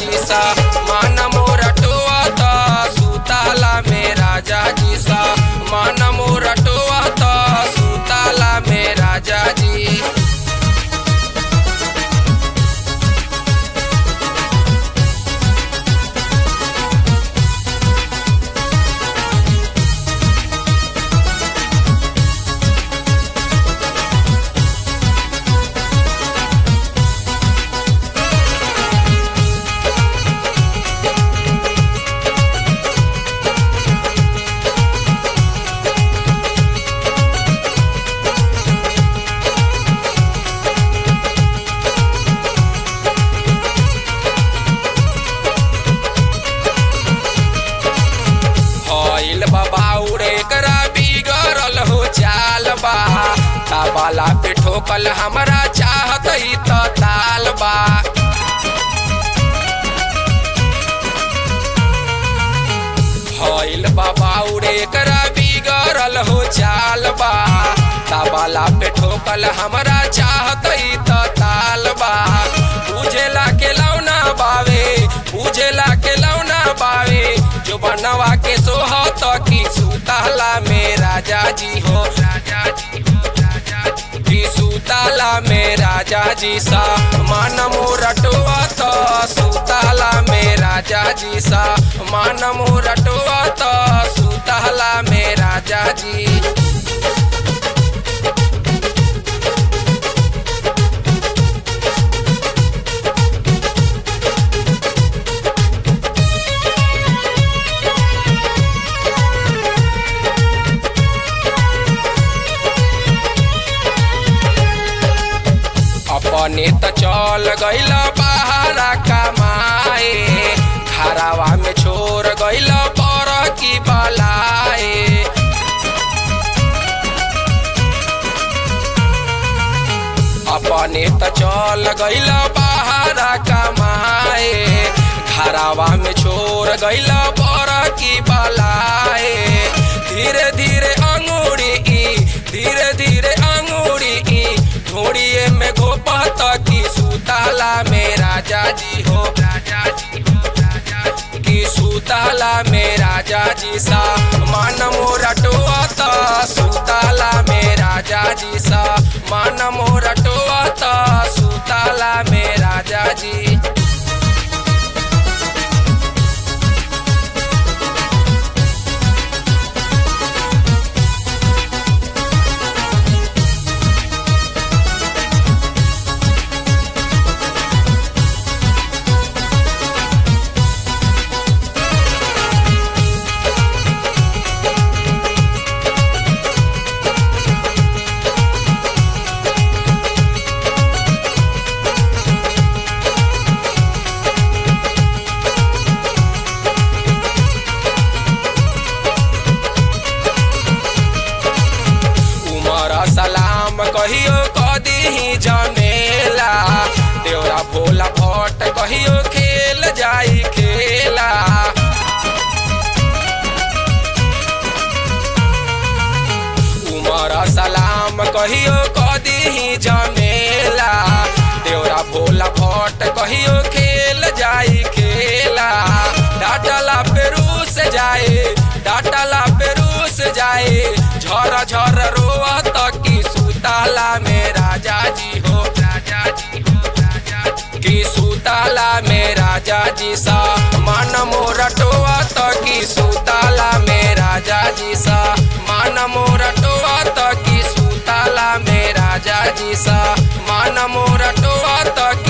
जी सा मन मोरा टोआता सुताला में राजा जी सा मन मोरा टोआता सुताला में राजा जी हईल बाबाउरे करा बिगड़ल हो चाल बा ताबाला पे ठोकल हमरा चाहत ही त ताल बा हईल बाबाउरे करा बिगड़ल हो चाल बा ताबाला पे ठोकल हमरा चाहत ही त ताल बा बुझेला के लौना बावे बुझेला के लौना बावे जो बनवा के सोहत की सुताला में राजा जी हो राजा जी हो राजा जी की सुताला में राजा जी सा मन मोरटवा तो सुताला में राजा जी सा मन मोरटवा तो सुताला में राजा जी अपने त चल गइल बहारा कमाए घरावा में छोड़ गइल पर की बलाए अपने त चल गइल बहारा कमाए घरावा में छोड़ गइल पर की बलाए धीरे धीरे अंगूरी ई धीरे धीरे अंगूरी ई ढोड़िए में घोपत की सुताला में राजा जी हो राजा जी हो राजा जी की सुताला में राजा जी सा मन मोरा टोआत सुताला में राजा जी सा मन मोरा टोआत सुताला में राजा जी उमर सलाम कहियो कदी जमेला देवरा भोला भट्ट कहियो खेल जाई खेला उमर सलाम कहियो कदी जमेला देवरा भोला भट्ट कहियो खेल जाई खेला डाटला पेरू से जाए डाटला पेरू से जाए झर झर रोवत की सुताला में राजा जी हो राजा जी हो राजा जी की सुताला में राजा जी सा मन मोरटोवत की सुताला में राजा जी सा मन मोरटोवत की सुताला में राजा जी सा मन मोरटोवत